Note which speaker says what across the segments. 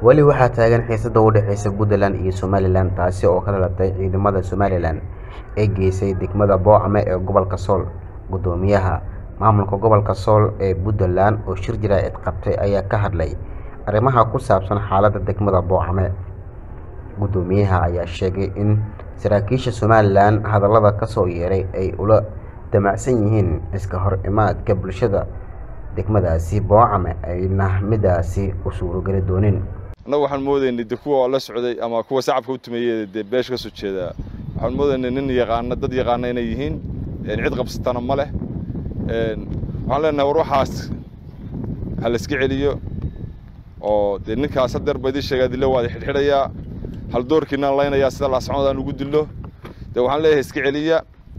Speaker 1: weli waxaa taagan xiisada u dhexeysa puntland iyo somalilan taasi oo ka dhalatay ciidamada somalilan ee geysay degmada boocame ee gobolka sool gudoomiyaha maamulka gobolka sool ee puntland oo shir jaraa'id qabtay ayaa ka hadlay arrimaha ku saabsan xaaladda degmada boocame gudoomiyaha ayaa sheegay in saraakiisha somalilan hadallada kasoo yeeray ay ula damacsan yihiin iska hor imaadka bulshada degmadaasi boocame ayna midaasi u suurogeli doonin
Speaker 2: annagu waxaan moodaynay de kuwa la socday ama kuwa sacabka u tumeeyey dee beesha ka soo jeedaa waxaan moodaynay nin yaqaana dad yaqaana inay yihiin cid qabsatana ma leh waxaan leenahay war waxaas ha la iska celiyo oo dee ninkaas hadeer ba idin sheegaa dilo waada xidhxidhayaa hal doorkiinaan laynayaa sida laascanoodaan ugu dilo dee waxaan leeyahay iska celiya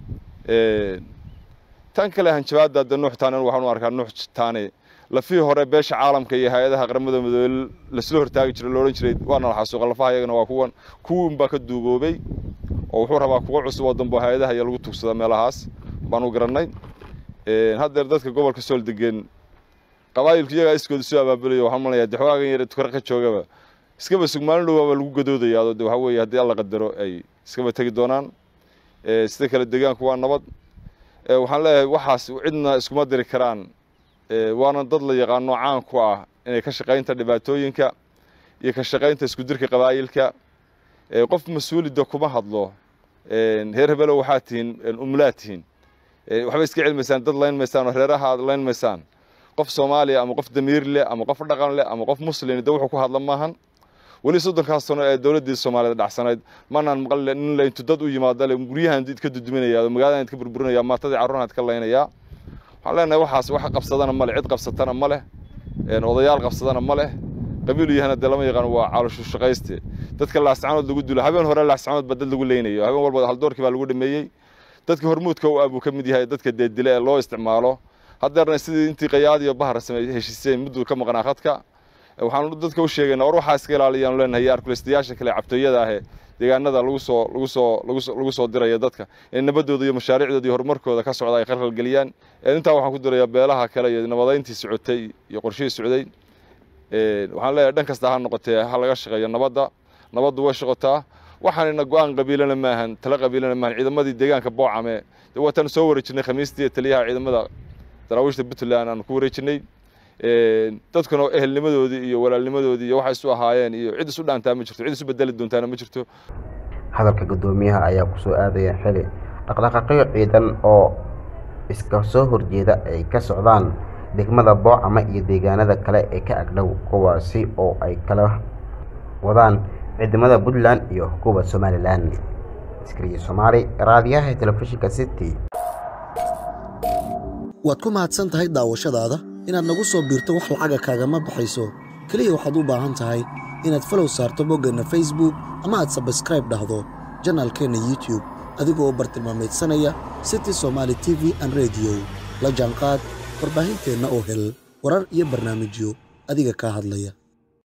Speaker 2: tan kale hanjabaadda de nuux taane waxaan u arkaa nuux taane lafihii hore beesha caalamka iyo hay-adaha qaramada midoobe lasla hortaagi jiray loodhan jiray waana la xasuuqa lafaha iyagana waa kuwan kuwin baa ka duugoobay oo wuxuu rabaa kuwa cusub oo dambe hay-adaha iyo lagu tugsada meelahaas baan u garannay haddeer dadka gobolka sool degan qabaayilku iyagaa iskooda soo abaabulaya waxaan malaya de xogaagan yare tukar ka joogaba iskaba sugmaalin dhowaaba lagu gadoodayaa de waxa weeye haddii alla qadaro ay iskaba tegi doonaan sida kale deegaanku waa nabad waxaan leeyahay waxaas cidna iskuma diri karaan waana dad la yaqaano caan ku ah inay ka shaqaynta dhibaatooyinka iyo ka shaqaynta isku dirka qabaayilka qof mas-uulida kuma hadlo reer hebelow waxaa tihiin umlaad tihiin waxba iska celmaysaan dad layn maysaan oo reeraha aad layn maysaan qof soomaaliya ama qof damiir leh ama qof dhaqan leh ama qof muslim de wuxuu ku hadla maahan weli soddonkaas sano ee dowladdii soomaaliyed dhacsanayd manaan maqli nin la intu dad u yimaado le guryahan idka duduminaya magaaladan idka burburinaya maatadii carruurhan idka laynaya waxaan leenahay waxaas wax qabsadana ma leh cid qabsatana ma leh odayaal qabsadana ma leh qabiilu yahana dee lama yaqaan waa caalushu shaqayste dadka laascanood lagu dilo habeen hore laascanood ba dad lagu leynayo habeen walba haldoorkii baa lagu dhameeyey dadka hormuudka u ah buu ka mid yahay dadka deedile ee loo isticmaalo haddeerna sidii intii qayaad iyo bahar samey heshiiseen mudduu ka maqnaa khadka waxaan dadka u sheegaynaa war waxaa iska ilaaliyaanu leenahay arkulaystayaasha kale cabtooyada ahee deegaanada lagu soo lagu soo lagu soo diraya dadka in nabadooda iyo mashaariicdooda iyo horumarkooda ka socda ay khalkhalgeliyaan intaa waxaan ku dirayaa beelaha kale iyo nabadayntii socotay iyo qorshihii socday waxaan leeyahay dhan kasta ha noqotee ha laga shaqeeyo nabadda nabaddu way shaqotaa waxaanina go-aan qabiilana maahan tala qabiilana maahan ciidamadii deegaanka boocame waataan soo wareejinay khamiistii taliyaha ciidamada daraawiishta puntland aan ku wareejinay dadkuna ehelnimadoodii iyo walaalnimadoodii iyo waxay isu ahaayeen iyo cid isu dhaantaa ma jirto cid isu bedeli doontaana ma jirto
Speaker 1: hadalka gudoomiyaha ayaa kusoo aadaya xili dhaqdhaqaaqyo ciidan oo iska soo horjeeda ay ka socdaan degmada boocame iyo deegaanada kale ee ka agdhow kuwaasi oo ay kala wadaan ciidamada puntland iyo kuwa somalilan iskariye soomaali raadiyaha telefishinka city
Speaker 3: waad ku mahadsan tahay daawashadaada inaad nagu soo biirto wax lacaga kaagama baxayso keliya waxaad u baahan tahay inaad falow saarto boggeenna facebook ama aad sabskraib dhahdo janaalkeenna youtube adigoo u bartilmaamaydsanaya city somaali t v an rediyo la jaanqaad warbaahinteenna oo hel warar iyo barnaamijyo adiga kaa hadlaya